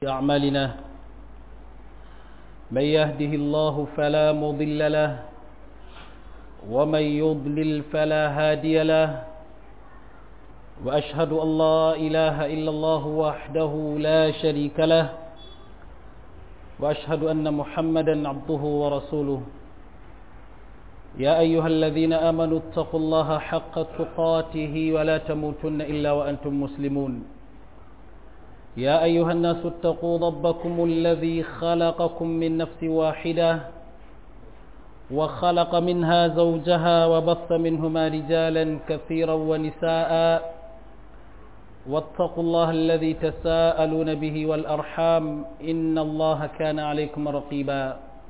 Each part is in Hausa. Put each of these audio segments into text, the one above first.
أعمالنا من يهده الله فلا مضل له ومن يضلل فلا هادي له وأشهد أن لا إله إلا الله وحده لا شريك له وأشهد أن محمدا عبده ورسوله يا أيها الذين آمنوا اتقوا الله حق تقاته ولا تموتن إلا وأنتم مسلمون يا أيها الناس اتقوا ربكم الذي خلقكم من نفس واحدة وخلق منها زوجها وبث منهما رجالا كثيرا ونساء واتقوا الله الذي تساءلون به والأرحام إن الله كان عليكم رقيبا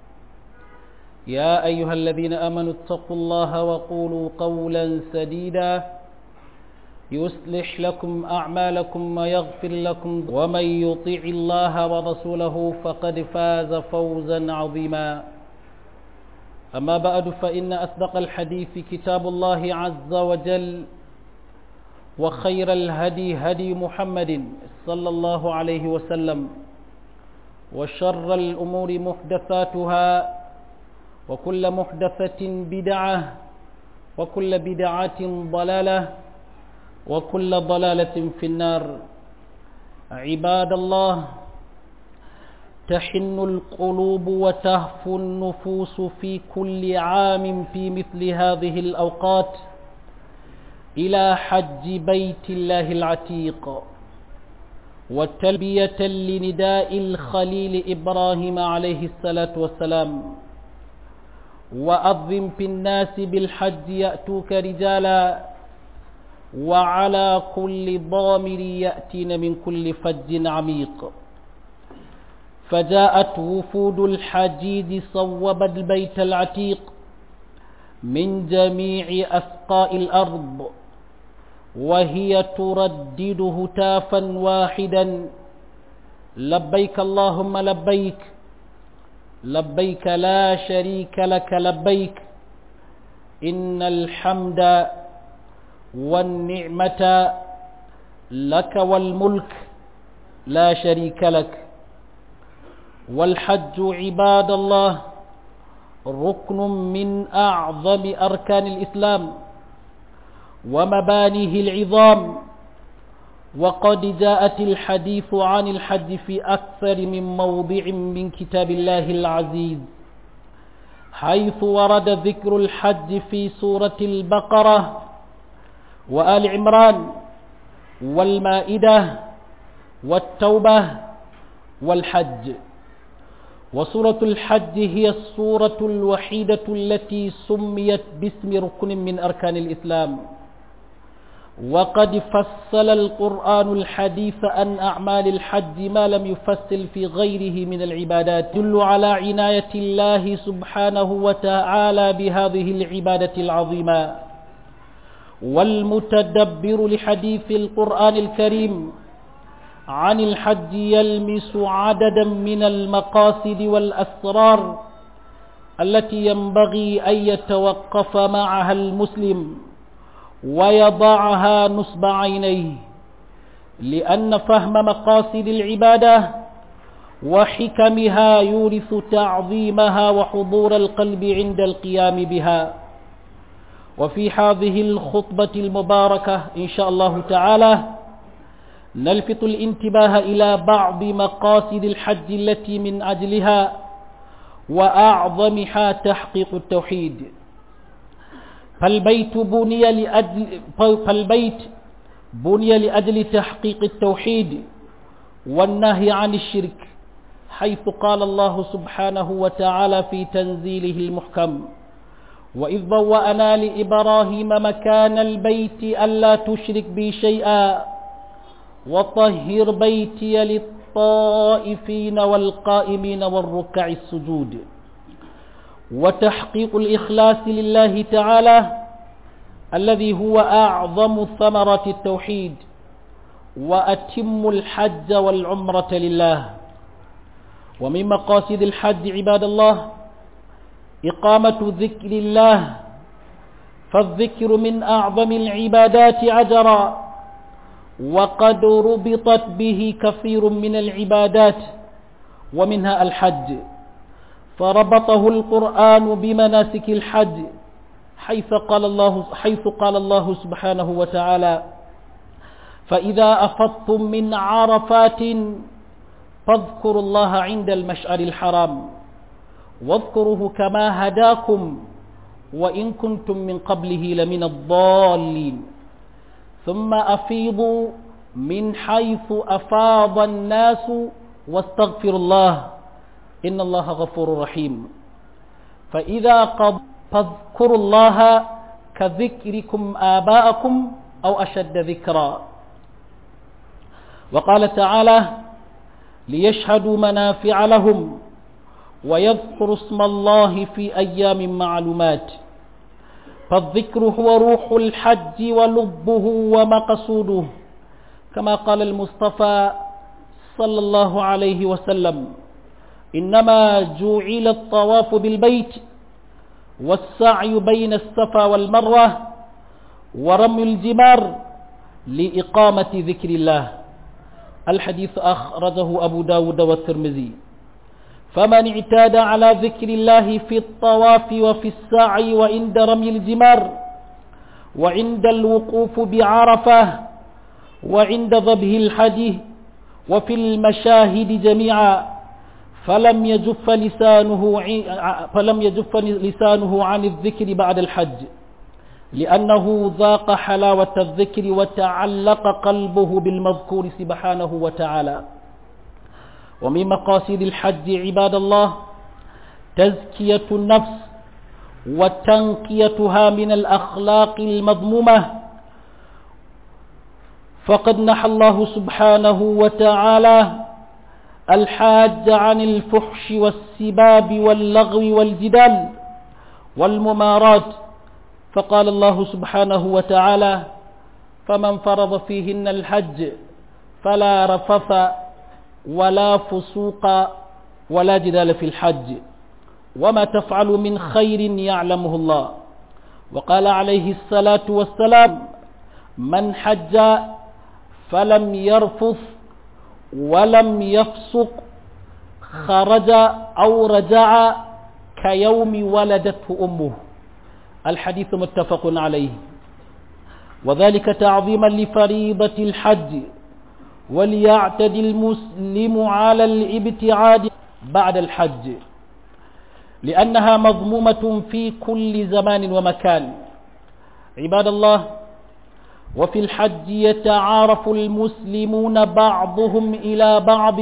يا أيها الذين آمنوا اتقوا الله وقولوا قولا سديدا يصلح لكم أعمالكم ويغفر لكم ومن يطيع الله ورسوله فقد فاز فوزا عظيما أما بعد فإن أصدق الحديث كتاب الله عز وجل وخير الهدي هدي محمد صلى الله عليه وسلم وشر الأمور محدثاتها وكل محدثة بدعة وكل بدعة ضلالة وكل ضلالة في النار عباد الله تحن القلوب وتهفو النفوس في كل عام في مثل هذه الأوقات إلى حج بيت الله العتيق وتلبية لنداء الخليل إبراهيم عليه الصلاة والسلام وأظم في الناس بالحج يأتوك رجالا وعلى كل ضامر يأتين من كل فج عميق فجاءت وفود الحجيج صوب البيت العتيق من جميع أسقاء الأرض وهي تردد هتافا واحدا لبيك اللهم لبيك لبيك لا شريك لك لبيك إن الحمد والنعمة لك والملك لا شريك لك والحج عباد الله ركن من أعظم أركان الإسلام ومبانيه العظام وقد جاءت الحديث عن الحج في أكثر من موضع من كتاب الله العزيز حيث ورد ذكر الحج في سورة البقرة وآل عمران والمائدة والتوبة والحج وسورة الحج هي السورة الوحيدة التي سميت باسم ركن من أركان الإسلام وقد فصل القرآن الحديث عن أعمال الحج ما لم يفصل في غيره من العبادات دل على عناية الله سبحانه وتعالى بهذه العبادة العظيمة والمتدبر لحديث القرآن الكريم عن الحج يلمس عددا من المقاصد والأسرار التي ينبغي أن يتوقف معها المسلم ويضعها نصب عينيه لأن فهم مقاصد العبادة وحكمها يورث تعظيمها وحضور القلب عند القيام بها وفي هذه الخطبة المباركة إن شاء الله تعالى نلفت الانتباه إلى بعض مقاصد الحج التي من أجلها وأعظمها تحقيق التوحيد فالبيت بني لأجل فالبيت بني لأجل تحقيق التوحيد والنهي عن الشرك حيث قال الله سبحانه وتعالى في تنزيله المحكم وإذ بوأنا لإبراهيم مكان البيت ألا تشرك بي شيئا وطهر بيتي للطائفين والقائمين والركع السجود وتحقيق الإخلاص لله تعالى الذي هو أعظم ثمرة التوحيد وأتم الحج والعمرة لله ومن مقاصد الحج عباد الله إقامة ذكر الله فالذكر من أعظم العبادات عجرا وقد ربطت به كثير من العبادات ومنها الحج فربطه القرآن بمناسك الحج حيث قال الله حيث قال الله سبحانه وتعالى فإذا أفضتم من عرفات فاذكروا الله عند المشعر الحرام واذكروه كما هداكم وإن كنتم من قبله لمن الضالين ثم أفيضوا من حيث أفاض الناس واستغفروا الله إن الله غفور رحيم فإذا قد فاذكروا الله كذكركم آباءكم أو أشد ذكرا وقال تعالى ليشهدوا منافع لهم ويذكروا اسم الله في أيام معلومات فالذكر هو روح الحج ولبه ومقصوده كما قال المصطفى صلى الله عليه وسلم إنما جعل الطواف بالبيت والسعي بين الصفا والمروة ورمي الجمار لإقامة ذكر الله الحديث أخرجه أبو داود والترمذي فمن اعتاد على ذكر الله في الطواف وفي السعي وعند رمي الجمار وعند الوقوف بعرفة وعند ذبه الحدي وفي المشاهد جميعا فلم يجف لسانه فلم يجف لسانه عن الذكر بعد الحج لأنه ذاق حلاوة الذكر وتعلق قلبه بالمذكور سبحانه وتعالى ومن مقاصد الحج عباد الله تزكية النفس وتنقيتها من الأخلاق المذمومة فقد نحى الله سبحانه وتعالى الحاج عن الفحش والسباب واللغو والجدال والممارات فقال الله سبحانه وتعالى فمن فرض فيهن الحج فلا رفث ولا فسوق ولا جدال في الحج وما تفعل من خير يعلمه الله وقال عليه الصلاة والسلام من حج فلم يرفث ولم يفسق خرج أو رجع كيوم ولدته أمه الحديث متفق عليه وذلك تعظيما لفريضة الحج وليعتد المسلم على الابتعاد بعد الحج لأنها مضمومة في كل زمان ومكان عباد الله وفي الحج يتعارف المسلمون بعضهم إلى بعض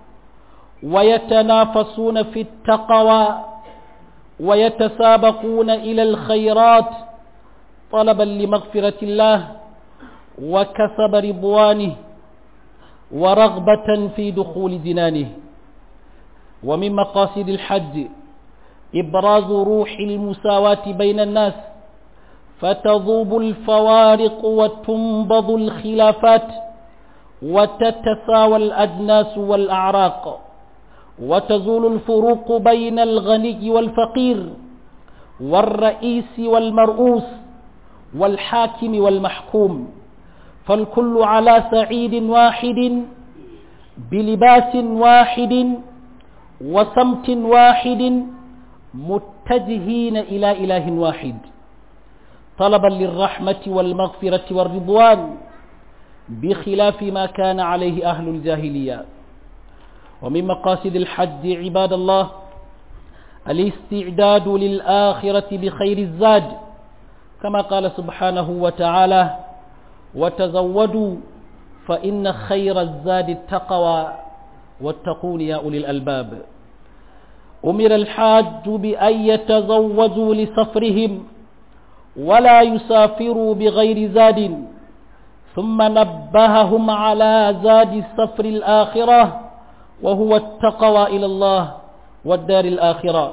ويتنافسون في التقوى ويتسابقون إلى الخيرات طلبا لمغفرة الله وكسب رضوانه ورغبة في دخول جنانه ومن مقاصد الحج إبراز روح المساواة بين الناس فتذوب الفوارق وتنبض الخلافات وتتساوى الأجناس والأعراق وتزول الفروق بين الغني والفقير والرئيس والمرؤوس والحاكم والمحكوم فالكل على سعيد واحد بلباس واحد وسمت واحد متجهين إلى إله واحد طلبا للرحمة والمغفرة والرضوان بخلاف ما كان عليه أهل الجاهلية ومن مقاصد الحج عباد الله الاستعداد للآخرة بخير الزاد كما قال سبحانه وتعالى وتزودوا فإن خير الزاد التقوى واتقون يا أولي الألباب أمر الحاج بأن يتزوجوا لسفرهم ولا يسافروا بغير زاد ثم نبههم على زاد السفر الآخرة وهو التقوى إلى الله والدار الآخرة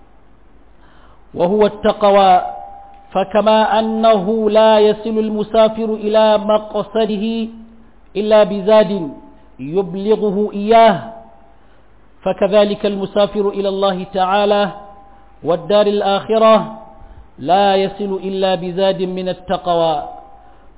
وهو التقوى فكما أنه لا يصل المسافر إلى مقصده إلا بزاد يبلغه إياه فكذلك المسافر إلى الله تعالى والدار الآخرة لا يصل إلا بزاد من التقوى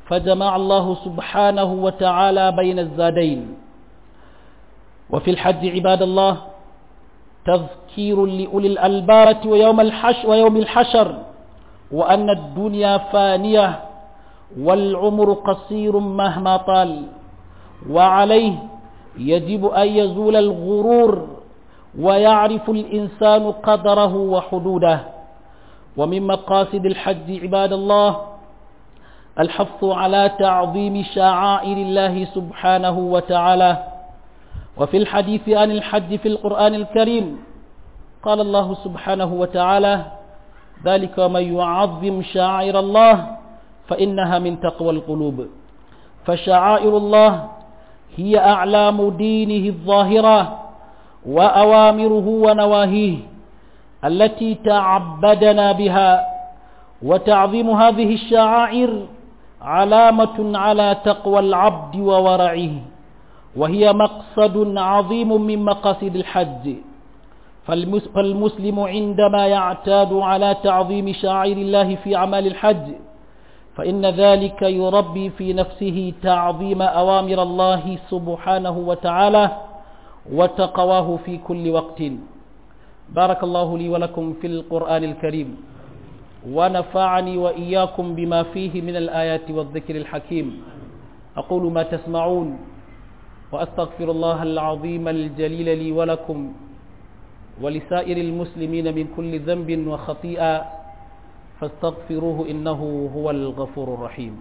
فجمع الله سبحانه وتعالى بين الزادين وفي الحج عباد الله تذكير لأولي الألبارة ويوم الحشر, ويوم الحشر وأن الدنيا فانية والعمر قصير مهما طال وعليه يجب أن يزول الغرور ويعرف الإنسان قدره وحدوده ومن مقاصد الحج عباد الله الحث على تعظيم شعائر الله سبحانه وتعالى وفي الحديث عن الحج في القرآن الكريم قال الله سبحانه وتعالى ذلك ومن يعظم شعائر الله فإنها من تقوى القلوب فشعائر الله هي أعلام دينه الظاهرة وأوامره ونواهيه التي تعبدنا بها وتعظيم هذه الشعائر علامة على تقوى العبد وورعه وهي مقصد عظيم من مقاصد الحج فالمسلم عندما يعتاد على تعظيم شعائر الله في أعمال الحج فإن ذلك يربي في نفسه تعظيم أوامر الله سبحانه وتعالى وتقواه في كل وقت بارك الله لي ولكم في القرآن الكريم ونفعني وإياكم بما فيه من الآيات والذكر الحكيم أقول ما تسمعون وأستغفر الله العظيم الجليل لي ولكم ولسائر المسلمين من كل ذنب وخطيئة فاستغفروه إنه هو الغفور الرحيم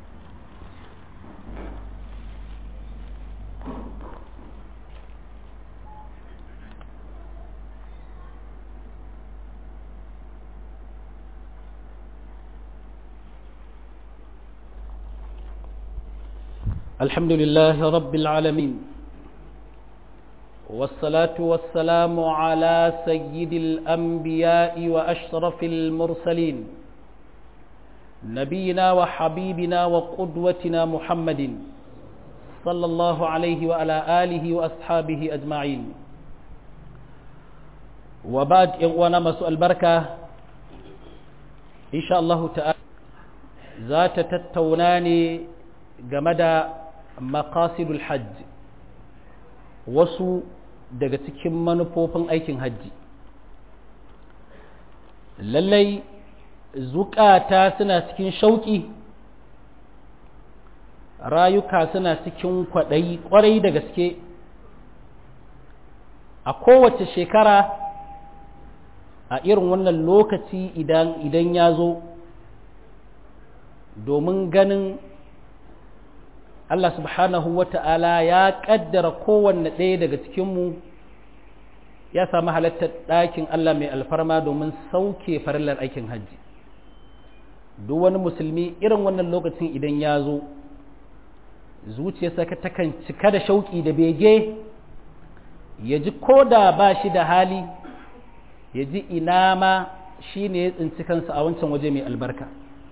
الحمد لله رب العالمين والصلاة والسلام على سيد الأنبياء وأشرف المرسلين نبينا وحبيبنا وقدوتنا محمد صلى الله عليه وعلى آله وأصحابه أجمعين وبعد إغوانا مسؤول البركة إن شاء الله تعالى ذات تتوناني جمد مقاصد الحج wasu daga cikin manufofin aikin hajji lallai zukata suna cikin shauƙi rayuka suna cikin kwaɗayi ƙwarai da gaske a kowace shekara a irin wannan lokaci idan idan ya zo domin ganin Allah subhanahu wa ta'ala ya ƙaddara kowanne ɗaya daga cikinmu ya sami halattar ɗakin Allah mai alfarma domin sauke farillar aikin hajji. Duk wani musulmi irin wannan lokacin idan ya zo, zuciyarsa takan cika da shauƙi da bege, ya ji ko da ba shi da hali, ya ji ina ma shi ne ya tsinci kansa a wancan waje mai albarka.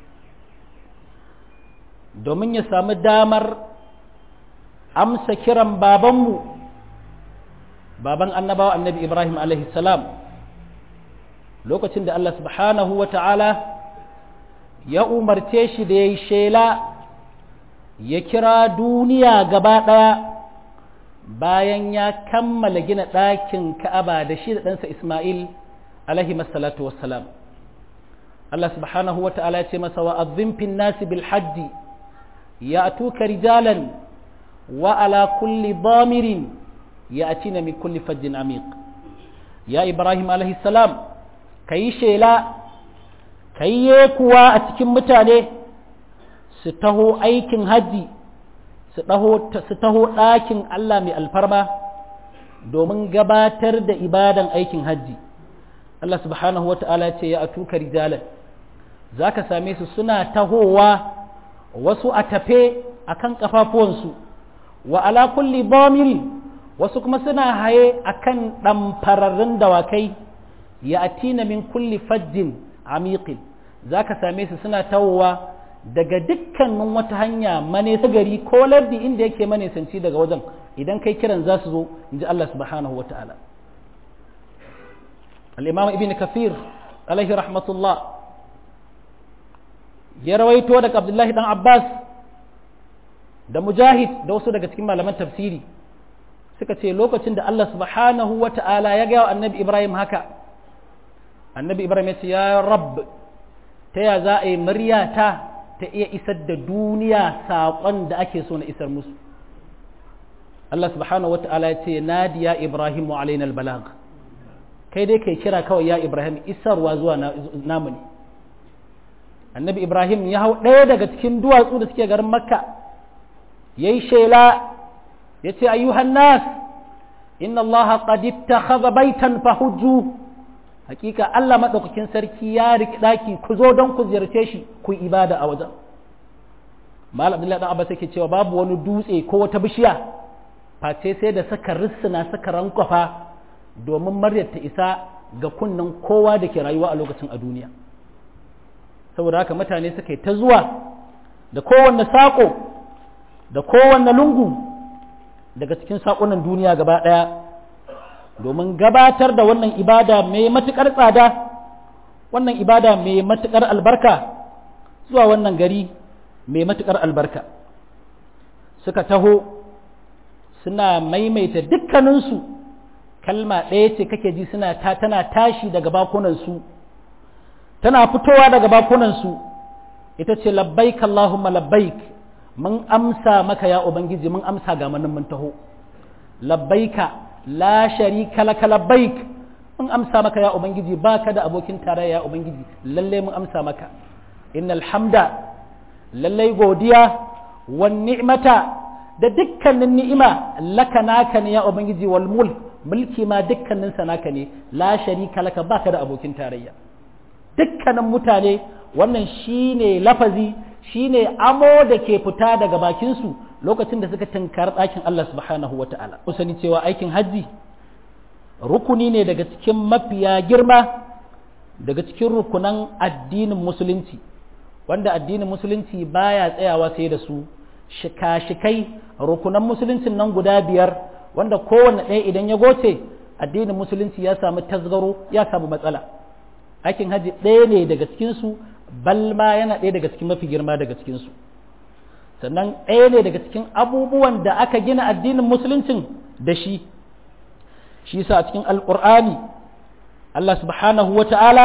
domin ya sami damar amsa kiran babanmu baban annabawa annabi ibrahim salam lokacin da allah subhanahu wa ta'ala ya umarce shi da ya yi shela ya kira duniya gaba ɗaya bayan ya kammala gina ɗakin ka'aba da shi da ɗansa ismail alaihi masallatu wassalam allah subhanahu wa ta'ala ya ce masa wa azzimfin nasi bil hajji يأتوك رجالا وعلى كل ضامر يأتين من كل فج عميق يا إبراهيم عليه السلام كي شيلا كي يكوا أتكم متاني ستهو أيكن هدي ستهو لكن الله من الفرما domin gabatar da ibadan aikin hajji Allah subhanahu wa ta'ala ce ya atuka rijalan za ka same su suna tahowa wasu a tafe a kan ƙafafuwansu wa ala kulli bomiri wasu kuma suna haye a kan ɗamfararrun dawakai ya atina min kulli fajjin amiqin za ka same su suna tawowa daga dukkanin wata hanya manesa gari ko lardi inda yake manesanci daga wajen idan kai kiran za su zo in ji Allah subhanahu wa ta'ala al'imam ibn kafir alaihi rahmatullah ya rawaito daga abdullahi dan abbas da mujahid da wasu daga cikin malaman tafsiri suka ce lokacin da Allah subhanahu wa ta'ala ya gaya wa annabi Ibrahim haka annabi Ibrahim ya ce ya rabb ta ya za a yi muryata ta iya isar da duniya saƙon da ake so na isar musu Allah subhanahu wa ta'ala ya ce nadiya Ibrahim wa alaina albalag kai dai kai kira kawai ya Ibrahim isarwa zuwa namu ne annabi Ibrahim ya hau ɗaya daga cikin duwatsu da suke garin makka ya yi shela ya ce ayyuhan nas inna Allah qad ittakhadha baitan fahujju hakika Allah madaukakin sarki ya riki daki ku zo don ku ziyarce shi ku ibada a wajen Malam Abdullahi dan Abbas yake cewa babu wani dutse ko wata bishiya face sai da saka rissuna saka rankwafa domin maryar ta isa ga kunnen kowa da ke rayuwa a lokacin a duniya saboda haka mutane suka yi ta zuwa da kowanne saƙo da kowanne lungu daga cikin saƙunan duniya gaba ɗaya domin gabatar da wannan ibada mai matuƙar tsada wannan ibada mai matuƙar albarka zuwa wannan gari mai matuƙar albarka suka taho suna maimaita dukkaninsu kalma ɗaya ce kake ji suna ta tana tashi daga bakunansu tana fitowa daga bakunansu ita ce labbaik Allahumma labbaik mun amsa maka ya ubangiji mun amsa ga manin mun taho labbaika la sharika laka labbaik mun amsa maka ya ubangiji baka da abokin tarayya ya ubangiji lalle mun amsa maka innal hamda lalle godiya wan ni'mata da dukkanin ni'ima laka naka ne ya ubangiji wal mulk mulki ma dukkanin sa naka ne la sharika laka baka da abokin tarayya dukkanin mutane wannan shine lafazi shine amo da ke fita daga bakinsu lokacin da suka tunkar ɗakin Allah subhanahu wa ta'ala. sani cewa aikin hajji rukuni ne daga cikin mafiya girma daga cikin rukunan addinin musulunci wanda addinin musulunci baya tsayawa sai da su shika-shikai rukunan musuluncin nan guda biyar wanda kowanne ɗaya idan ya goce addinin musulunci ya samu tasgaro ya samu matsala aikin hajji ɗaya ne daga cikinsu balma yana ɗaya daga cikin mafi girma daga cikinsu sannan ɗaya ne daga cikin abubuwan da aka gina addinin musuluncin da shi shi sa a cikin alƙur'ani Allah subhanahu wa ta'ala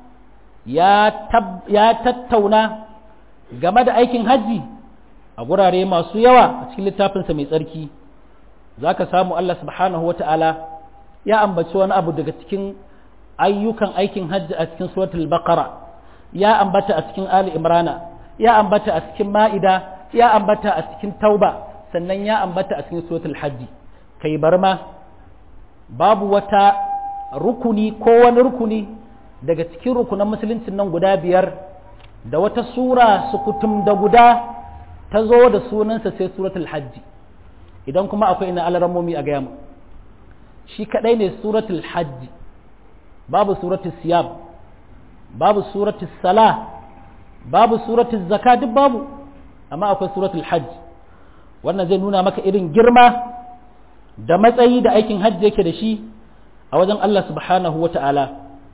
ya tattauna game da aikin hajji a gurare masu yawa a cikin littafinsa mai tsarki za ka samu Allah subhanahu wa ta'ala ya ambaci wani abu daga cikin ayyukan aikin hajji a cikin suratul baqara ya ambata a cikin ali imrana ya ambata a cikin ma'ida ya ambata a cikin tauba sannan ya ambata a cikin suratul hajji kai bar ma babu wata rukuni ko wani rukuni daga cikin rukunan musuluncin nan guda biyar da wata sura sukutum da guda ta zo da sunansa sai suratul hajji idan kuma akwai ina alarammomi a gaya mu shi kadai ne suratul hajji babu suratul siyam babu suratul sala babu suratul zaka duk babu amma akwai suratul hajj wannan zai nuna maka irin girma da matsayi da aikin hajji yake da shi a wajen Allah subhanahu wa ta'ala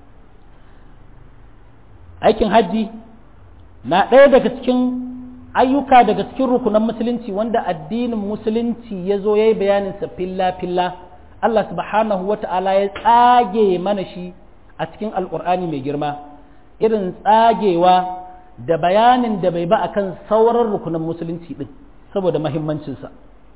aikin hajji na ɗaya daga cikin ayyuka daga cikin rukunan musulunci wanda addinin musulunci ya zo ya yi bayaninsa filla-filla Allah subhanahu wa ta'ala ya tsage mana shi a cikin alƙur'ani mai girma irin tsagewa da bayanin da bai ba akan sauran rukunan musulunci ɗin saboda mahimmancinsa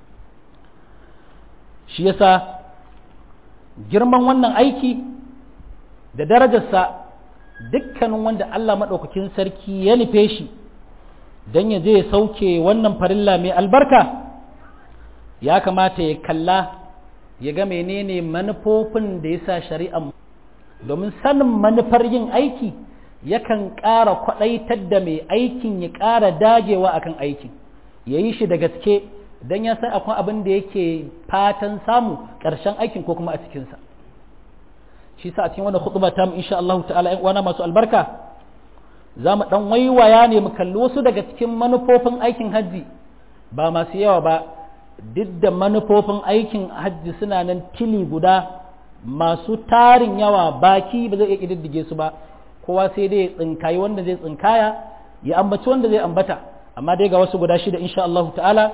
shi yasa girman wannan aiki da darajarsa dukkanin wanda Allah maɗaukakin sarki ya nufe shi don ya je ya sauke wannan farilla mai albarka ya kamata ya kalla ya ga menene manufofin da ya sa shari'a domin sanin manufar yin aiki yakan ƙara kwaɗaitar da mai aikin ya ƙara dagewa akan aikin ya yi shi da gaske don ya san akwai abin da yake fatan samu ƙarshen aikin ko kuma a cikinsa shi sa a cikin wani hutuba ta mu insha Allah ta'ala ƴan uwana masu albarka za mu ɗan waiwaya ne mu kalli wasu daga cikin manufofin aikin hajji ba masu yawa ba duk da manufofin aikin hajji suna nan tili guda masu tarin yawa baki ba zai iya ƙididdige su ba kowa sai dai ya tsinkayi wanda zai tsinkaya ya ambaci wanda zai ambata amma dai ga wasu guda shida insha Allah ta'ala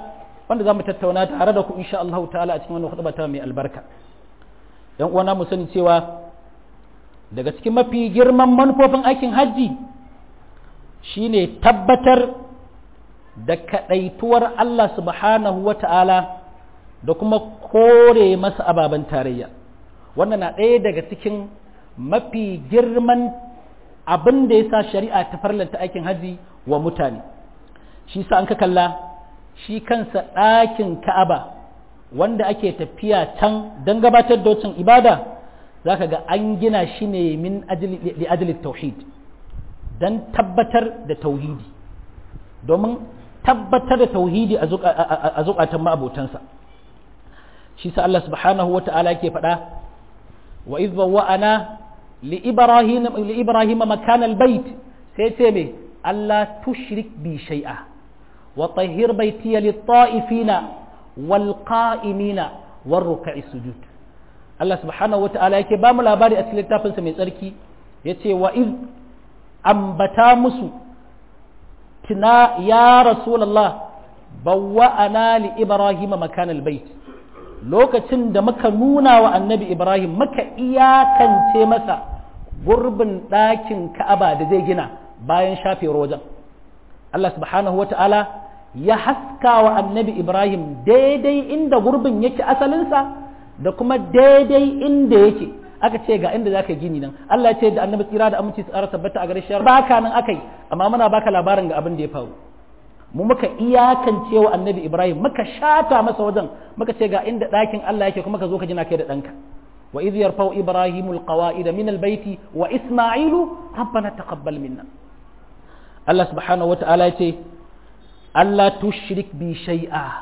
wanda za mu tattauna tare da ku insha Allah ta'ala a cikin wannan khutba ta mai albarka yan uwana mu sani cewa daga cikin mafi girman manufofin aikin hajji shine tabbatar da kadaituwar Allah subhanahu wa ta'ala da kuma kore masa ababen tarayya wannan na ɗaya daga cikin mafi girman abin da ya sa shari'a ta farlanta aikin hajji wa mutane shi sa an ka kalla shi kansa ɗakin ka'aba wanda ake tafiya can don gabatar da wacin ibada za ka ga an gina shi ne min ajili tauhid don tabbatar da tauhidi domin tabbatar da tauhidi a zukatan ma'abotansa shi sa Allah subhanahu wa ta'ala ke faɗa wa iz bawwa'ana li ibrahim li ibrahim makan albayt sai ce me Allah tushrik bi shay'a wa tahhir baytiya lit ta'ifina wal qa'imina war ruk'i sujud Allah subhanahu wa ta'ala yake ba mu labari a cikin littafinsa mai tsarki yace wa iz ambata musu tuna ya rasulullah bawwa'ana li ibrahim makan albayt lokacin da muka nuna wa annabi ibrahim muka iyakance masa gurbin ɗakin ka'aba da zai gina bayan shafewar wajen Allah subhanahu wata'ala ya haska wa annabi ibrahim daidai inda gurbin yake asalinsa da kuma daidai inda yake aka ce ga inda zaka gini nan Allah ya ce da annabi tsira da aminci tsara tabbata a gare shi baka nan akai amma muna baka labarin ga abin da ya faru mu muka iyakance wa annabi ibrahim muka shata masa wajen muka ce ga inda ɗakin Allah yake kuma ka zo ka jina kai da ɗanka wa idh yarfau ibrahimu alqawaida min albayti wa isma'ilu rabbana taqabbal minna Allah subhanahu wata'ala ya ce Allah tushrik bi shay'a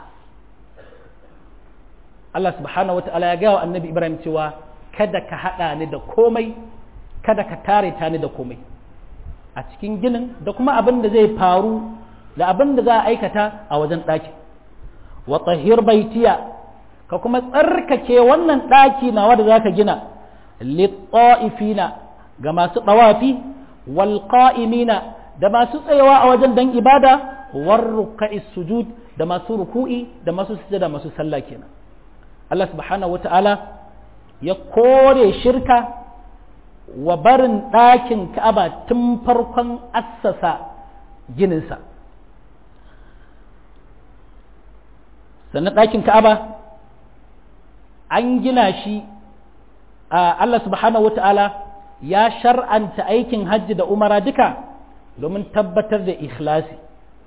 Allah subhanahu wata'ala ya ga wa annabi ibrahim cewa kada ka hada ni da komai kada ka tare ta ni da komai a cikin ginin da kuma abin da zai faru da abin da za a aikata a wajen ɗaki wa tahir baitiya ka kuma tsarkake wannan ɗaki nawa da za ka gina litta'ifina ga masu ɗawafi wal qa'imina da masu tsayawa a wajen dan ibada war ruka'i sujud da masu ruku'i da masu sujada masu sallah kenan Allah subhanahu wata'ala ya kore shirka wa barin ɗakin Ka'aba tun farkon assasa gininsa sannan ɗakin ka'aba an gina shi a Allah subhanahu wata'ala ya shar'anta aikin hajji da umara duka domin tabbatar da ikhlasi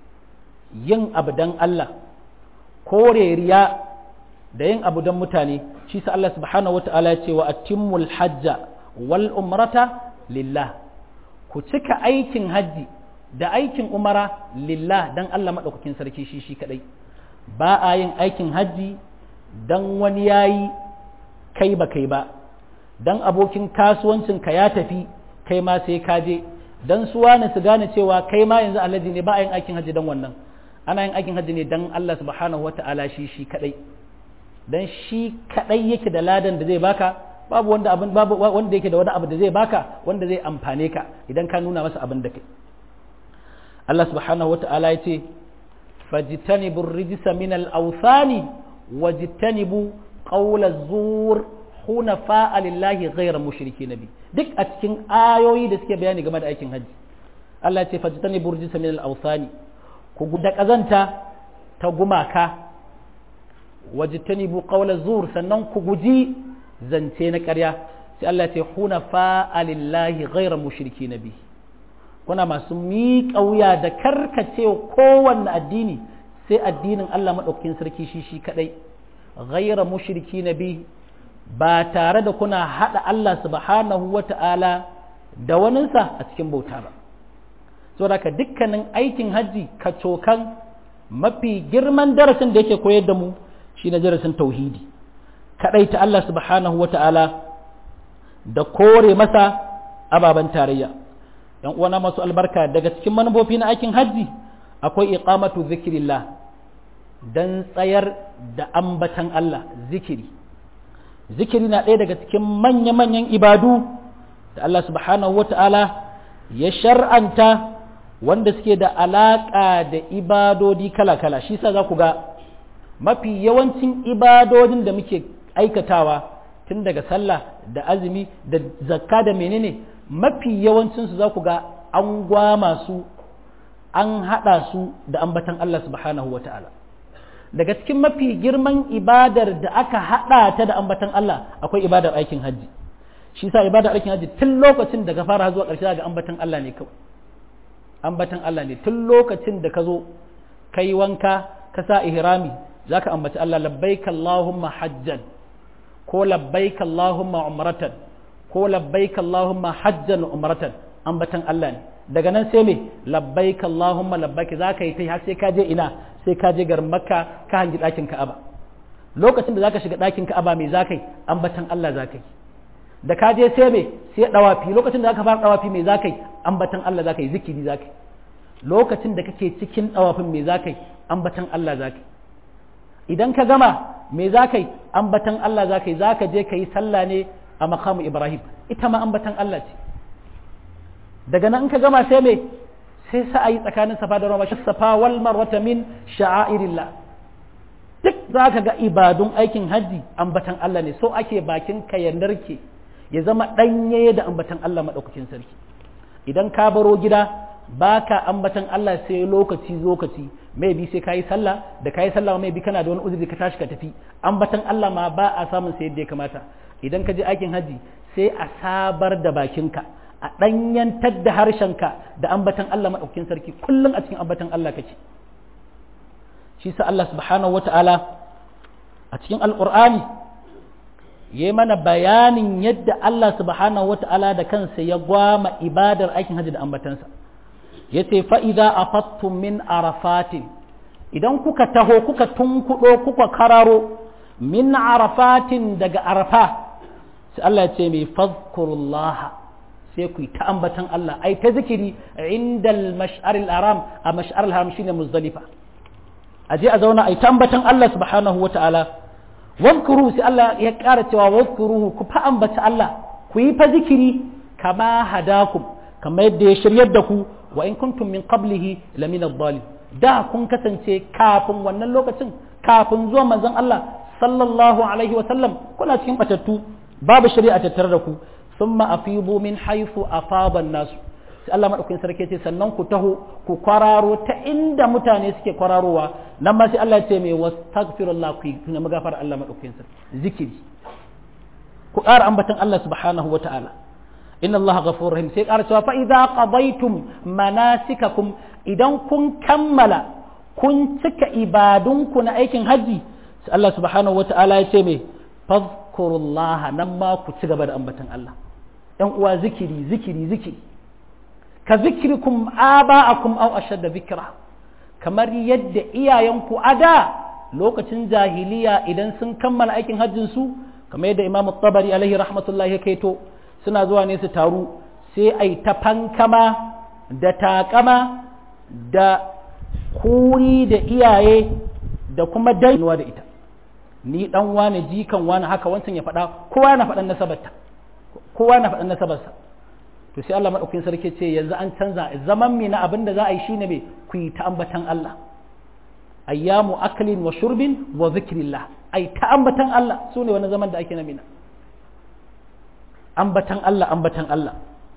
yin abu don Allah kore riya da yin abu don mutane shi sa Allah subhanahu wata'ala ya ce wa atimmul hajja wal umrata lillah ku cika aikin hajji da aikin umara lillah don Allah maɗaukakin sarki shi shi kaɗai ba a yin aikin hajji don wani ya yi kai ba kai ba don abokin kasuwancinka ya tafi kai ma sai ka je don su wani su gane cewa kai ma yanzu alhaji ne ba a yin aikin hajji don wannan ana yin aikin hajji ne don Allah subhanahu wa ta'ala shi shi kadai don shi kadai yake da ladan da zai baka babu wanda abin babu wanda yake da wani abu da zai baka wanda zai amfane ka idan ka nuna masa abin da kai Allah subhanahu wa ta'ala ya ce فاجتنبوا الرجس من الأوثان واجتنبوا قول الزور حنفاء لله غير مشركين به duk a cikin ayoyi da suke bayani game da aikin hajji Allah ce fajtanibu rijsa min al-awthani ku da kazanta ta gumaka wajtanibu qawla zur sannan ku guji zance na ƙarya sai Allah ce hunafa lillahi ghayra mushrikeen bihi kuna masu miƙa wuya da karkacewa kowanne addini sai addinin Allah maɗaukakin sarki shi shi kaɗai ghaira mushriki na bi ba tare da kuna haɗa Allah subhanahu wa ta'ala da waninsa a cikin bauta ba saboda ka dukkanin aikin hajji ka cokan mafi girman darasin da yake koyar da mu shi na darasin tauhidi kaɗai ta Allah subhanahu wa ta'ala da kore masa ababen tarayya yan uwana masu albarka daga cikin manufofi na aikin hajji akwai iqamatu zikirillah dan tsayar da ambatan Allah zikiri zikiri na ɗaya daga cikin manya-manyan ibadu da Allah subhanahu wata'ala ya shar'anta wanda suke da alaƙa da ibadodi kala-kala shi sa za ku ga mafi yawancin ibadodin da muke aikatawa tun daga sallah da azumi da zakka da menene mafi yawancinsu za ku ga an gwama su an haɗa su da ambatan Allah subhanahu wa ta'ala daga cikin mafi girman ibadar da aka haɗa ta da ambatan Allah akwai ibadar aikin hajji shi sa ibadar aikin hajji tun lokacin da ka fara zuwa ƙarshe ga ambatan Allah ne kawai ambatan Allah ne tun lokacin da ka zo ka yi wanka ka sa ihrami za ka ambaci Allah labbaika Allahumma hajjan ko labbaika Allahumma umratan ko labbaika Allahumma hajjan umratan ambatan Allah ne daga nan sai me labbaika Allahumma labbaika za ka yi ta har sai ka je ina sai ka je garin Makka ka hangi ɗakin Ka'aba lokacin da zaka shiga ɗakin Ka'aba me za ka yi ambatan Allah za ka yi da ka je sai me sai dawafi lokacin da zaka fara dawafi me za ka yi ambatan Allah za ka yi zikiri za ka yi lokacin da kake cikin dawafin me za ka yi ambatan Allah za ka yi idan ka gama me za ka yi ambatan Allah za ka yi za ka je ka yi sallah ne a makamu Ibrahim ita ma ambatan Allah ce daga nan ka gama sai me sai sa'ayi tsakanin safa da marwa safa wal marwata min sha'airillah duk za ka ga ibadun aikin hajji ambatan Allah ne so ake bakin ka ya narke ya zama ɗanye da ambatan Allah maɗaukakin sarki idan ka baro gida baka ambatan Allah sai lokaci lokaci mai bi sai kayi sallah da kayi sallah mai bi kana da wani uzuri ka tashi ka tafi ambatan Allah ma ba a samun sai yadda ya kamata idan ka je aikin haji sai a sabar da bakinka a ɗanyantar da harshenka da ambatan Allah maɗaukin sarki kullum a cikin ambatan Allah kake shi sa Allah subhanahu wata'ala a cikin alƙur'ani ya yi mana bayanin yadda Allah subhanahu wata'ala da kansa ya gwama ibadar aikin haji da ambatansa ya ce fa'iza a fattun min arafatin idan kuka taho kuka tunkuɗo kuka kararo min arafatin daga arafa sai Allah ya ce mai fazkurullaha sai ku yi ta ambatan Allah ai ta zikiri inda mash'aril haram a mash'aril haram shine muzdalifa a je a zauna ai ta ambatan Allah subhanahu wa ta'ala wadkuru sai Allah ya ƙara cewa wadkuruhu ku fa ambata Allah ku yi fa zikiri kama hadakum kamar yadda ya shiryar da ku wa in kuntum min qablihi lamin adh da kun kasance kafin wannan lokacin kafin zuwa manzon Allah sallallahu alaihi wa sallam kuna cikin batattu babu shari'a tattare da ku thumma afidu min haythu afada an-nas sai Allah madaukakin sarki ce sannan ku taho ku kwararo ta inda mutane suke kwararowa nan ma sai Allah ya ce mai wastaghfirullah ku kuna magafar Allah madaukakin sarki zikiri ku ƙara ambatan Allah subhanahu wa ta'ala inna Allah ghafurur rahim sai ƙara cewa fa idza qadaytum manasikakum idan kun kammala kun cika ibadunku na aikin haji sai Allah subhanahu wa ta'ala ya ce mai fadhkurullah nan ma ku ci gaba da ambatan Allah ɗan uwa zikiri zikiri zikiri ka zikrikum aba'akum aw ashadda zikra kamar yadda iyayenku a da lokacin jahiliya idan sun kammala aikin hajjin su kamar yadda Imam Tabari alaihi rahmatullahi ya kaito suna zuwa ne su taru sai ai ta fankama da takama da kuri da iyaye da kuma dainuwa da ita ni dan wane jikan wane haka wancan ya faɗa kowa na faɗan nasabarta kowa na faɗan nasabarsa to sai Allah madaukakin sarki ce yanzu an canza zaman mi na abin da za a yi shine me ku yi ta ambatan Allah ayyamu aklin wa shurbin wa zikrillah ai ta ambatan Allah sune wani zaman da ake na mina ambatan Allah ambatan Allah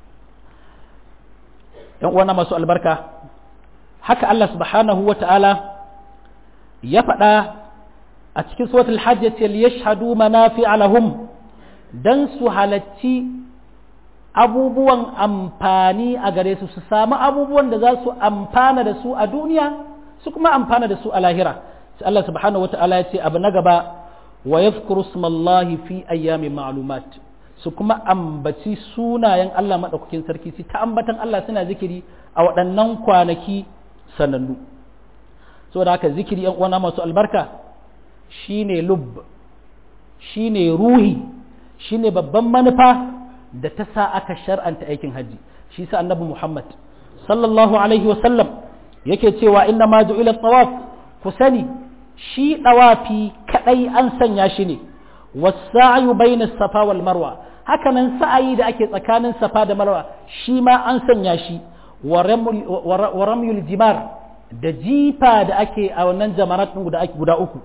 yan uwana masu albarka haka Allah subhanahu wa ta'ala ya faɗa a cikin suratul hajj yace liyashhadu manafi'a lahum dan su halacci abubuwan amfani a gare su su samu abubuwan da za su amfana da su a duniya su kuma amfana da su a lahira sai Allah subhanahu wata'ala ya ce abu na gaba wa yadhkuru smallahi fi ayyamin ma'lumat su kuma ambaci sunayen Allah madaukakin sarki su ta ambatan Allah suna zikiri a waɗannan kwanaki sanannu saboda haka zikiri yan uwana masu albarka shine lub shine ruhi shine babban manufa da ta sa aka shar'anta aikin hajji shi sa annabi Muhammad sallallahu alaihi wa sallam yake cewa inna ma ju'ila tawaf ku sani shi dawafi kadai an sanya shi ne was-sa'yu bayna safa wal marwa hakanan sa'ayi da ake tsakanin safa da marwa shi ma an sanya shi wa ramyul jimar da jifa da ake a wannan jamarat guda guda uku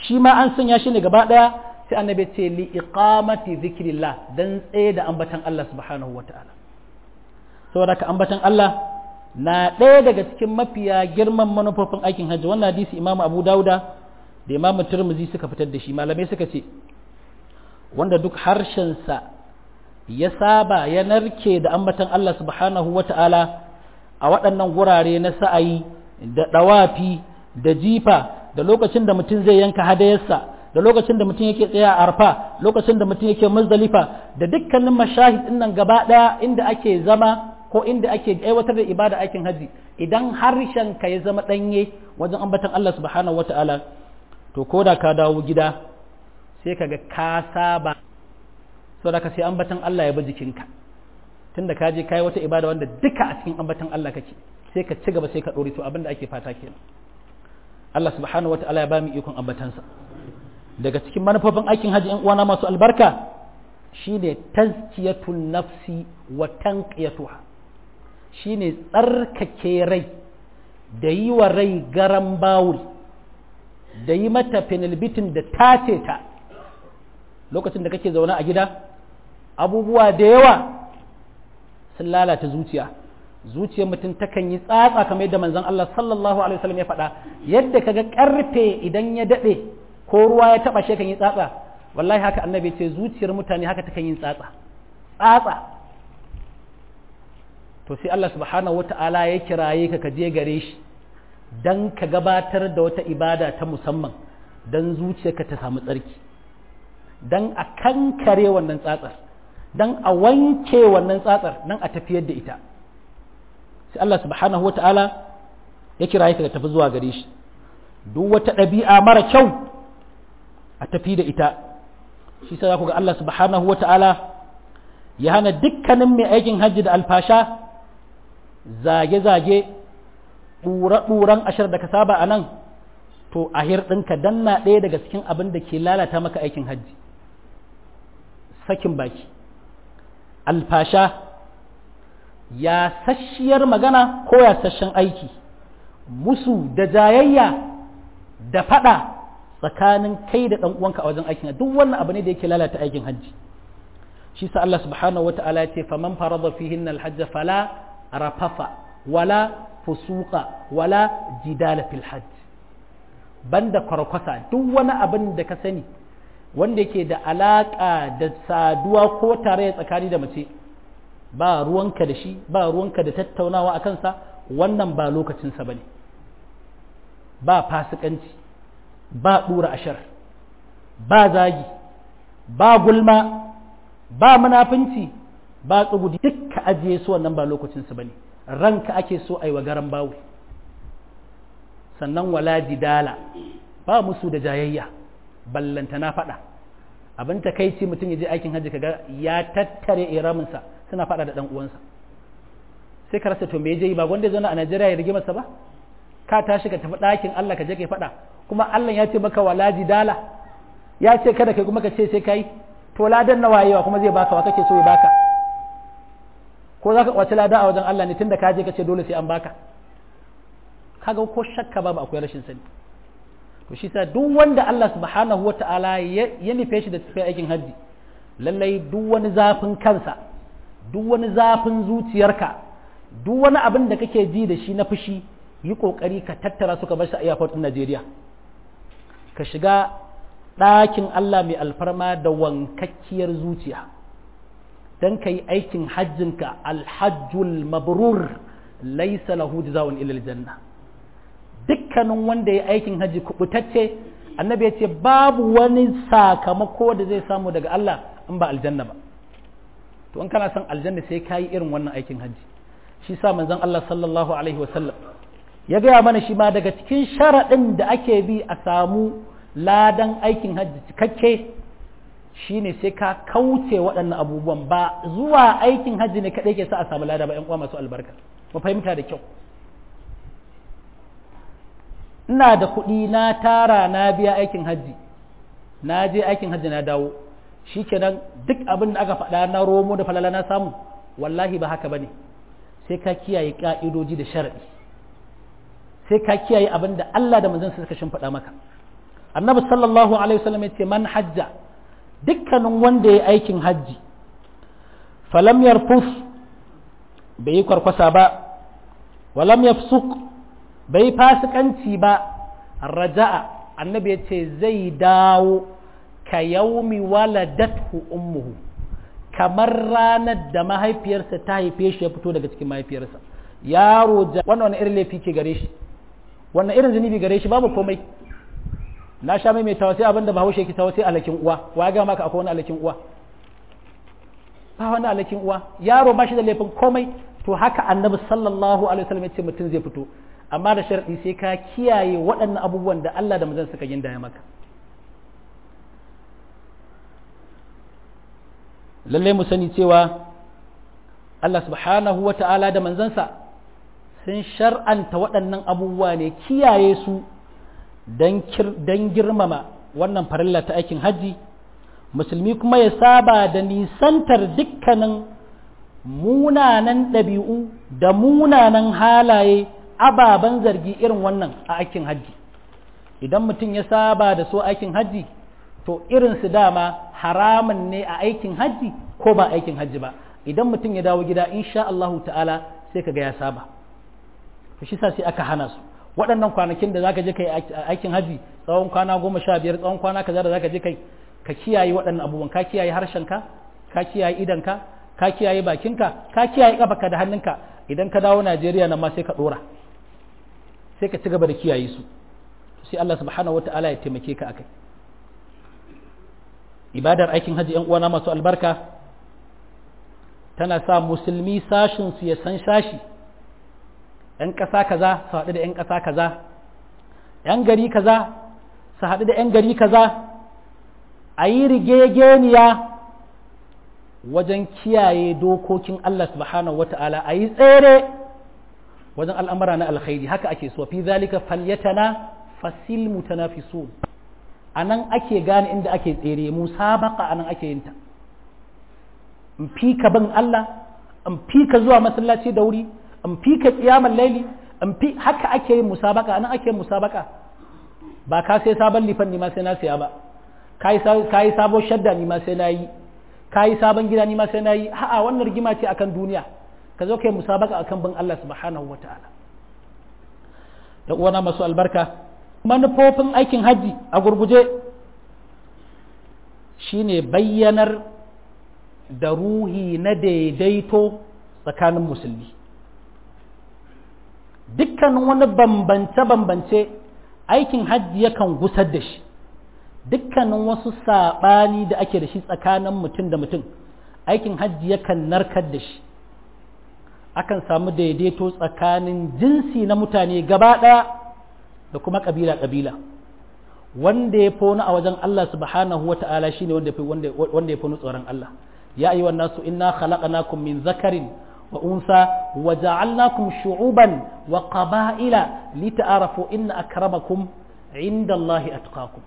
shi ma an sanya shi ne gaba ɗaya sai annabi ce li iqamati zikrillah dan tsaye da ambatan Allah subhanahu wata'ala saboda ka ambatan Allah na ɗaya daga cikin mafiya girman manufofin aikin hajji wannan hadisi Imam Abu Dauda da Imam Tirmidhi suka fitar da shi malamai suka ce wanda duk harshensa ya saba ya narke da ambatan Allah subhanahu wata'ala a waɗannan gurare na sa'ayi da ɗawafi da jifa da lokacin da mutum zai yanka hadayarsa da lokacin da mutum yake tsaya a arfa lokacin da mutum yake muzdalifa da dukkanin mashahid din nan gaba daya inda ake zama ko inda ake aiwatar da ibada aikin haji idan harshen ka ya zama danye wajen ambatan Allah subhanahu wataala to ko da ka dawo gida sai kaga ka saba saboda ka sai ambatan Allah ya bi jikinka tunda ka je kai wata ibada wanda duka a cikin ambatan Allah kake sai ka ci gaba sai ka dore to abinda ake fata kenan Allah subhanahu wataala ya ba mu ikon ambatansa daga cikin manufofin aikin hajji uwana masu albarka shine tazkiyatun nafsi wa tanqiyatuha shine tsarkake rai da yi wa rai garan bawul da yi mata penalbitin da tace ta lokacin da kake zaune a gida abubuwa da yawa sun lalata zuciya zuciyar mutum takan yi tsatsa kamar yadda manzon Allah sallallahu alaihi wasallam ya faɗa yadda kaga karfe idan ya dade ko ruwa ya taba shi kan yi tsatsa wallahi haka annabi ce zuciyar mutane haka takan yin tsatsa tsatsa to sai Allah subhanahu wata'ala ya kiraye ka kaje gare shi dan ka gabatar da wata ibada ta musamman dan zuciyarka ta samu tsarki dan a kankare wannan tsatsar dan a wanke wannan tsatsar dan a tafiyar da ita sai Allah subhanahu wata'ala ya kiraye ka tafi zuwa gare shi duk wata ɗabi'a mara kyau a tafi da ita shi sai ku ga Allah subhanahu wa ta'ala ya hana dukkanin mai aikin hajji da alfasha zage-zage ɗura-ɗuran ashar da ka saba a nan to a ɗinka danna ɗaya daga cikin abin da ke lalata maka aikin hajji sakin baki alfasha ya sashiyar magana ko ya sashen aiki musu da jayayya da faɗa tsakanin kai da ɗan uwanka a wajen aikin duk wannan abu ne da yake lalata aikin hajji shi sa Allah subhanahu wata'ala ya ce faman farada fihin alhajj fala rafafa wala fusuqa wala jidala fil hajj banda kwarkwasa duk wani abin da ka sani wanda yake da alaka da saduwa ko tare tsakani da mace ba ruwanka da shi ba ruwanka da tattaunawa a kansa wannan ba lokacinsa ba ne ba fasikanci ba ɗura ashar ba zagi ba gulma ba munafunci ba tsugudi dukka ajiye su wannan ba lokacinsu ba ne ranka ake so a yi wa garan bawu sannan wala jidala ba musu da jayayya ballanta na faɗa abin ta kai ce mutum ya je aikin hajji kaga ya tattare iraminsa suna faɗa da ɗan uwansa sai ka rasa to me je ba wanda ya zauna a Najeriya ya rige masa ba ka tashi ka tafi ɗakin Allah ka je kai faɗa kuma Allah ya ce maka wala jidala ya ce kada kai kuma ka ce sai kai to ladan na wayewa kuma zai baka wa kake so ya baka ko za ka kwaci lada a wajen Allah ne tunda ka je ka ce dole sai an baka kaga ko shakka babu akwai rashin sani to shi sa duk wanda Allah subhanahu wata'ala ya nufe shi da tafiya aikin hajji lallai duk wani zafin kansa duk wani zafin zuciyarka duk wani abin da kake ji da shi na fushi yi kokari ka tattara su ka bar shi a airport din Najeriya ka shiga ɗakin Allah mai alfarma da wankakkiyar zuciya dan kai aikin hajjinka alhajjul mabrur laysa lahu jazaa'un illa aljanna dukkanin wanda ya aikin hajji kubutacce annabi ya ce babu wani sakamako da zai samu daga Allah in ba aljanna ba to in kana son aljanna sai kayi irin wannan aikin hajji shi sa manzon Allah sallallahu alaihi wasallam ya gaya mana shi ma daga cikin sharaɗin da ake bi a samu ladan aikin hajji cikakke shine sai ka kauce waɗannan abubuwan ba zuwa aikin hajji ne kaɗai ke sa a samu lada ba 'yan uwa masu albarka mu fahimta da kyau ina da kuɗi na tara na biya aikin hajji na je aikin hajji na dawo shikenan duk abin da aka faɗa na romo da falala na samu wallahi ba haka bane sai ka kiyaye ka'idoji da sharadi sai ka kiyaye abin da Allah da manzon suka shimfiɗa maka annabi sallallahu alaihi wasallam yace man hajja dukkanin wanda ya aikin hajji falam yarfus bai yi kwarkwasa ba walam yafsuk bai fasikanci ba raja'a annabi yace zai dawo ka yaumi waladathu ummuhu kamar ranar da mahaifiyarsa ta haife shi ya fito daga cikin mahaifiyarsa yaro wannan wani irin laifi ke gare shi wannan irin zunubi gare shi babu komai na sha mai tawa sai abinda bahaushe ki tawa sai alakin uwa wa ga maka akwai wani alakin uwa ba wani alakin uwa yaro ba shi da laifin komai to haka annabi sallallahu alaihi wasallam ya ce mutum zai fito amma da sharadi sai ka kiyaye waɗannan abubuwan da Allah da manzon suka ginda ya maka lallai mu sani cewa Allah subhanahu wa ta'ala da manzansa sun shar'anta waɗannan abubuwa ne kiyaye su don girmama wannan farilla ta aikin hajji musulmi kuma ya saba da nisantar dukkanin munanan ɗabi'u da munanan halaye ababen zargi irin wannan a aikin hajji idan mutum ya saba da so aikin hajji to irin su dama haramun ne a aikin hajji ko ba aikin hajji ba idan mutum ya dawo gida insha Allahu ta'ala sai kaga ya saba to shi sa sai aka hana su waɗannan kwanakin da zaka je kai aikin hajji tsawon kwana goma sha biyar tsawon kwana kaza da zaka je kai ka kiyaye waɗannan abubuwan ka kiyaye harshenka ka kiyaye idanka ka kiyaye bakinka ka kiyaye kafarka da hannunka idan ka dawo Najeriya nan ma sai ka dora sai ka ci gaba da kiyaye su sai Allah subhanahu wataala ya taimake ka akai ibadar aikin hajji ‘yan uwana masu albarka tana sa musulmi sashin su ya san sashi ‘yan ƙasa kaza su haɗu da ‘yan ƙasa kaza ‘yan gari kaza su haɗu da ‘yan gari kaza a yi rigegeniya wajen kiyaye dokokin Allah subhanahu wa ta'ala a yi tsere wajen al'amura na alkhairi haka ake so fi zalika falyatana fasil mutanafisun a nan ake gane inda ake tsere musabaka a nan ake yin ta in fi ka bin Allah in fi ka zuwa masallaci da wuri in fi ka kiyamar laili in fi haka ake yin musabaka a nan ake yin musabaka ba ka sai sabon lifan ni ma sai na siya ba ka yi sabon shadda ni ma sai na yi ka yi sabon gida ni ma sai na yi ha'a wannan rigima ce akan duniya ka zo kai musabaka akan bin Allah subhanahu wa ta'ala da uwana masu albarka manufofin aikin hajji a gurguje shine bayyanar da ruhi na daidaito tsakanin musulmi dukkanin wani bambance-bambance aikin hajji yakan gusar da shi dukkanin wasu saɓani da ake da shi tsakanin mutum da mutum aikin hajji yakan narkar da shi akan samu daidaito tsakanin jinsi na mutane gaba ɗaya da kuma ƙabila-ƙabila wanda ya fi wani a wajen Allah subhanahu wa ta'ala shi ne wanda ya fi wani tsoron Allah ya yi wannan su inna khalaqnakum min zakarin wa unsa wa ja'alnakum shu'uban wa qaba'ila lita'arafu inna akramakum inda Allah atqakum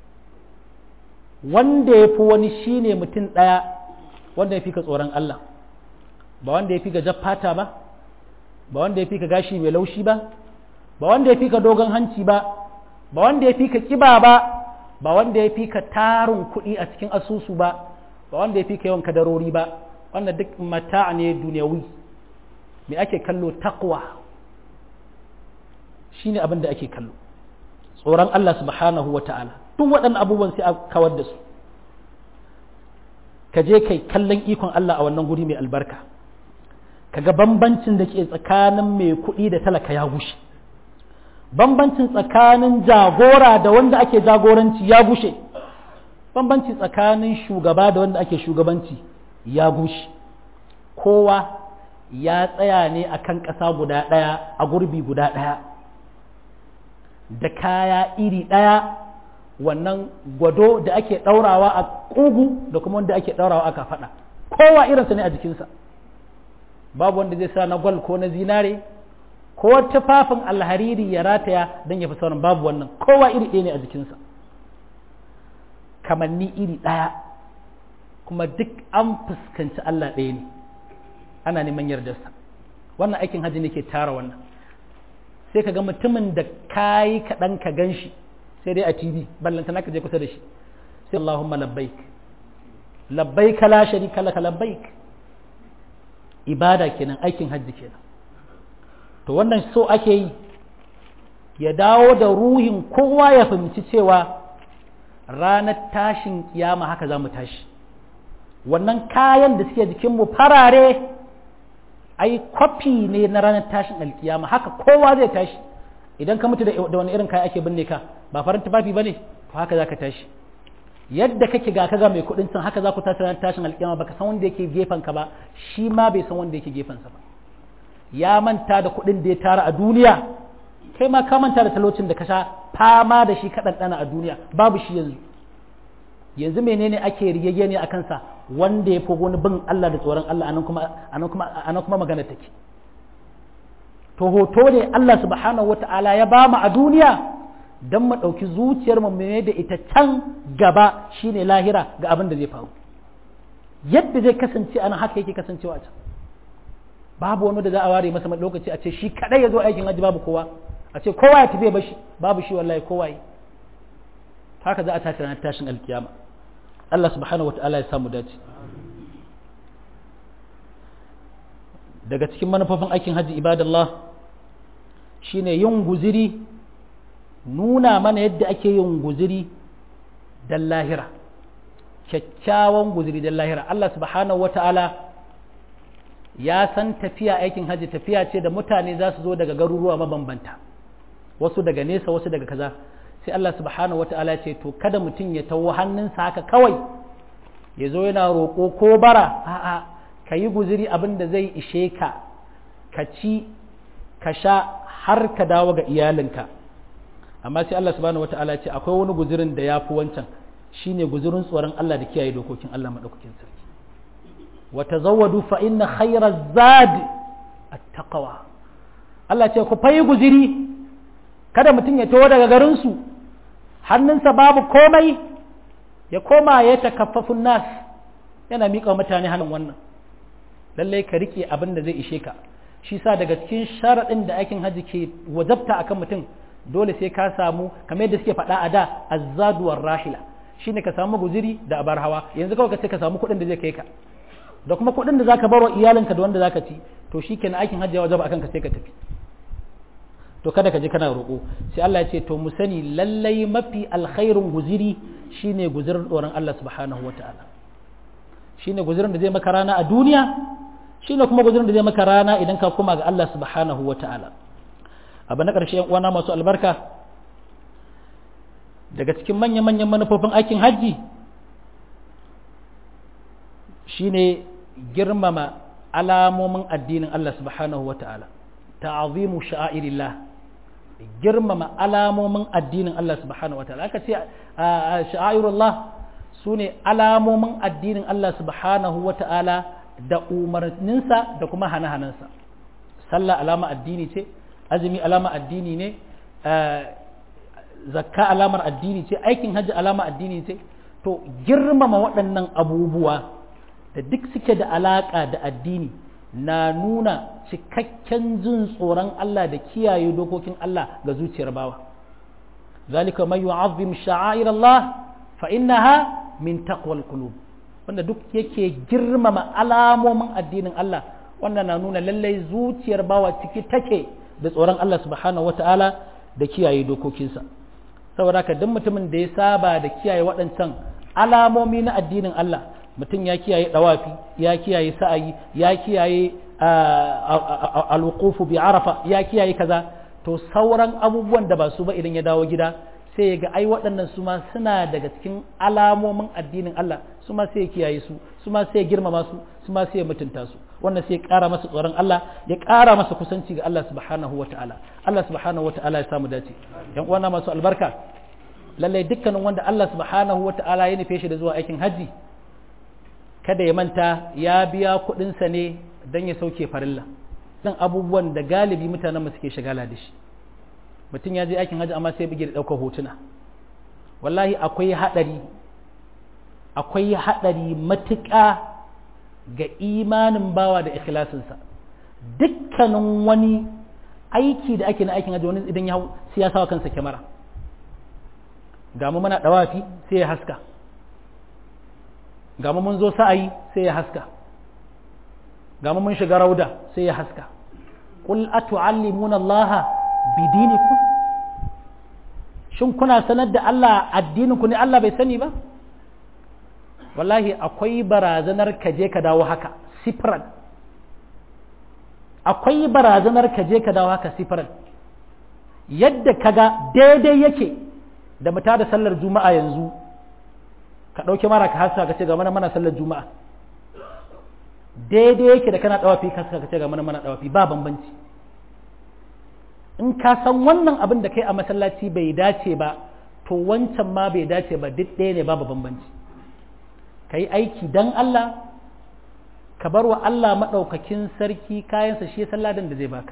wanda ya fi wani shi ne mutum ɗaya wanda ya fi ka tsoron Allah ba wanda ya fi ka jaffata ba ba wanda ya fi ka gashi mai laushi ba ba wanda ya fi ka dogon hanci ba ba wanda ya fi ka kiba ba ba wanda ya fi ka tarin kuɗi a cikin asusu ba ba wanda ya fi ka yawan kadarori ba wanda duk mata ne duniyawi me ake kallo takwa shine abin da ake kallo tsoron Allah subhanahu wa ta'ala duk waɗannan abubuwan sai a kawar da su ka je kai kallon ikon Allah a wannan guri mai albarka kaga bambancin da ke tsakanin mai kuɗi da talaka ya gushe bambancin tsakanin jagora da wanda ake jagoranci ya gushe bambanci tsakanin shugaba da wanda ake shugabanci ya gushe kowa ya tsaya ne a kan ƙasa guda ɗaya a gurbi guda ɗaya da kaya iri ɗaya wannan gwado da ake ɗaurawa a ƙugu da kuma wanda ake ɗaurawa a kafaɗa kowa irinsa ne a jikinsa babu wanda zai sa na gwal ko na zinare ko tufafin alhariri ya rataya don ya fi sauran babu wannan kowa iri ɗaya ne a jikinsa kamanni iri ɗaya kuma duk an fuskanci Allah ɗaya ne ana neman yardarsa wannan aikin hajji ne ke tara wannan sai ka ga mutumin da kayi kaɗan ka gan shi sai dai a tv ballanta naka je kusa da shi sai Allahumma labbaik labbaik la sharika laka labbaik ibada kenan aikin hajji kenan to wannan so ake yi ya dawo da ruhin kowa ya fahimci cewa ranar tashin kiyama haka za mu tashi wannan kayan da suke jikinmu farare ai kwafi ne na ranar tashin alkiyama haka kowa zai tashi idan ka mutu da wani irin kaya ake binne ka ba farin tufafi ba ne to haka za ka tashi yadda kake ga kaga mai kuɗin san haka za ku tashi ranar tashin alkiyama baka san wanda yake gefen ka ba shi ma bai san wanda yake gefen sa ba ya manta da kuɗin da ya tara a duniya kai ma ka manta da talocin da ka sha fama da shi kaɗan ɗana a duniya babu shi yanzu yanzu menene ake rigege ne a kansa wanda ya fi wani bin Allah da tsoron Allah anan kuma anan kuma anan kuma magana take to hoto ne Allah subhanahu wata'ala ya ba mu a duniya don mu ɗauki zuciyar mu ne da ita can gaba shine lahira ga abin da zai faru yadda zai kasance anan haka yake kasancewa a can babu wani da za a ware masa lokaci a ce shi kadai ya zo aikin haji babu kowa a ce kowa ya tafi bashi babu shi wallahi kowa yi haka za a tashi ranar tashin alkiyama Allah subhanahu wa ta'ala ya samu dace daga cikin manufofin aikin haji ibadallah shine yin guziri nuna mana yadda ake yin guziri dan lahira kyakkyawan guziri dan lahira Allah subhanahu wa ta'ala ya san tafiya aikin hajji tafiya ce da mutane za su zo daga garuruwa mabambanta wasu daga nesa wasu daga kaza sai Allah subhanahu wata'ala ce to kada mutum ya tawo hannunsa haka kawai ya zo yana roƙo ko bara a'a ka yi guziri abin da zai ishe ka ka ci ka sha har ka dawo ga iyalinka amma sai Allah subhanahu wata'ala ce akwai wani guzirin da ya fi wancan shine guzirin tsoron Allah da kiyaye dokokin Allah maɗaukakin sarki وتزودوا فإن خير الزاد التقوى Allah ce ku fayi guziri kada mutum ya taho daga garinsu hannunsa babu komai ya koma ya takaffafun nas yana miƙa mutane hannun wannan lallai ka riƙe abin da zai ishe ka shi sa daga cikin sharaɗin da aikin hajji ke wajabta akan mutum dole sai ka samu kamar yadda suke faɗa a da azzaduwar rahila shine ka samu guziri da abar hawa yanzu kawai ka ce ka samu kuɗin da zai kai ka da kuma kuɗin da zaka bar wa iyalinka da wanda zaka ci to shikenan aikin hajji ya wajaba akan ka sai ka tafi to kada ka je kana roƙo sai Allah ya ce to mu sani lallai mafi alkhairun guziri shine guzirin tsoron Allah subhanahu wataala shine guzirin da zai maka rana a duniya shine kuma guzirin da zai maka rana idan ka koma ga Allah subhanahu wataala abu na ƙarshe yan uwana masu albarka daga cikin manya-manyan manufofin aikin hajji shine girmama alamomin addinin Allah subhanahu wa ta'ala ta'azimu sha'airillah girmama alamomin addinin Allah subhanahu wa ta'ala aka ce sha'airullah su ne alamomin addinin Allah subhanahu wa ta'ala da umarninsa da kuma hane-hanensa sallah alama addini ce azumi alama addini ne zakka alamar addini ce aikin hajji alama addini ce to girmama waɗannan abubuwa da duk suke da alaƙa da addini na nuna cikakken jin tsoron Allah da kiyaye dokokin Allah ga zuciyar bawa zalika man yu'azzim sha'air Allah fa innaha min taqwal qulub wanda duk yake girmama alamomin addinin Allah wannan na nuna lallai zuciyar bawa ciki take da tsoron Allah subhanahu wata'ala da kiyaye dokokinsa saboda haka duk mutumin da ya saba da kiyaye waɗancan alamomi na addinin Allah mutum ya kiyaye dawafi ya kiyaye sa'ayi ya kiyaye alwuqufu bi arafa ya kiyaye kaza to sauran abubuwan da ba su ba idan ya dawo gida sai ya ga ai waɗannan su ma suna daga cikin alamomin addinin Allah su ma sai ya kiyaye su su ma sai ya girmama su su ma sai ya mutunta su wannan sai ya ƙara masa tsoron Allah ya ƙara masa kusanci ga Allah subhanahu wata'ala Allah subhanahu wata'ala ya samu dace yan uwana masu albarka lallai dukkanin wanda Allah subhanahu wata'ala ya nufe shi da zuwa aikin hajji kada ya manta ya biya kuɗinsa ne don ya sauke farilla dan abubuwan da galibi mutanen mu suke shagala da shi mutum ya je aikin hajji amma sai bige da ɗaukar hotuna wallahi akwai haɗari akwai haɗari matuƙa ga imanin bawa da ikhlasinsa dukkanin wani aiki da ake na aikin hajji wani idan ya hau sai ya sawa kansa kyamara ga mu muna dawafi sai ya haska ga mu mun zo sa'ayi sai ya haska ga mu mun shiga rauda sai ya haska qul atu'allimuna allaha bidinikum shin kuna sanar da Allah addinin ku ne Allah bai sani ba wallahi akwai barazanar ka je ka dawo haka sifran akwai barazanar ka je ka dawo haka sifran yadda kaga daidai yake da mu da sallar juma'a yanzu ka ɗauki mara ka haska ka ce ga mana mana sallar juma'a daidai yake da kana ɗawafi ka haska ka ce ga mana mana ɗawafi ba bambanci in ka san wannan abin da kai a masallaci bai dace ba to wancan ma bai dace ba duk ɗaya ne babu bambanci ka yi aiki don Allah ka bar wa Allah maɗaukakin sarki kayansa shi salladin da zai baka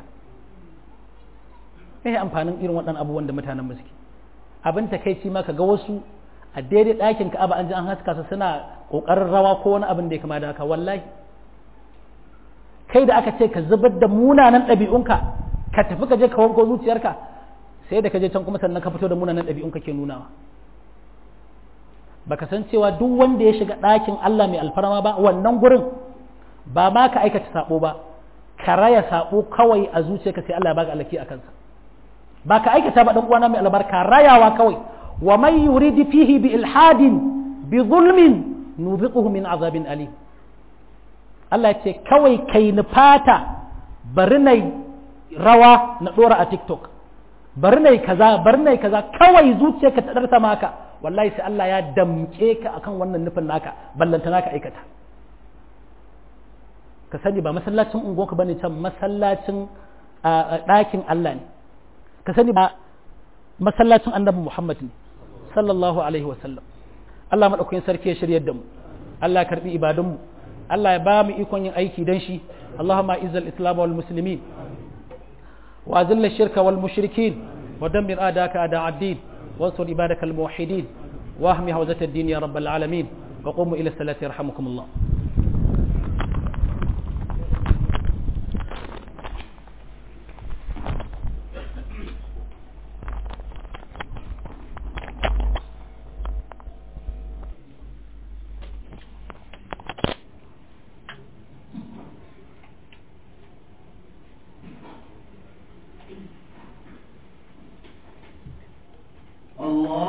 me amfanin irin waɗannan abubuwan da mutanen mu suke abin takaici ma ka ga wasu a daidai ɗakin ka'aba an ji an haska su suna ƙoƙarin rawa ko wani abin da ya kama da haka wallahi kai da aka ce ka zubar da munanan ɗabi'unka ka tafi ka je ka wanko zuciyarka sai da ka je can kuma sannan ka fito da munanan ɗabi'unka ke nunawa baka san cewa duk wanda ya shiga ɗakin Allah mai alfarma ba wannan gurin ba ma ka aikata sabo ba ka raya sabo kawai a zuciyarka sai Allah ya baka alaki a kansa ba ka aikata ba dan uwana mai albarka rayawa kawai wa man yuridu fihi bi ilhadin bi zulmin nuziquhu min azabin alim Allah ya ce kawai kai nufata bari nai rawa na dora a TikTok bari nai kaza bari nai kaza kawai zuciyarka ta darsa maka wallahi sai Allah ya damke ka akan wannan nufin naka ballanta naka aikata ka sani ba masallacin unguwarka bane can masallacin ɗakin Allah ne ka sani ba masallacin annabi Muhammad ne sallallahu alaihi wasallam Allah madaukakin sarki ya shiryar da mu Allah ya karbi ibadunmu Allah ya ba mu ikon yin aiki dan shi Allahumma izzal islam wal muslimin wa azil shirka wal mushrikin wa dammir adaka ada ad-din wansur ibadaka al muwahhidin wa ahmi hawzat ad-din ya rabbal alamin wa qumu ila salati yarhamukumullah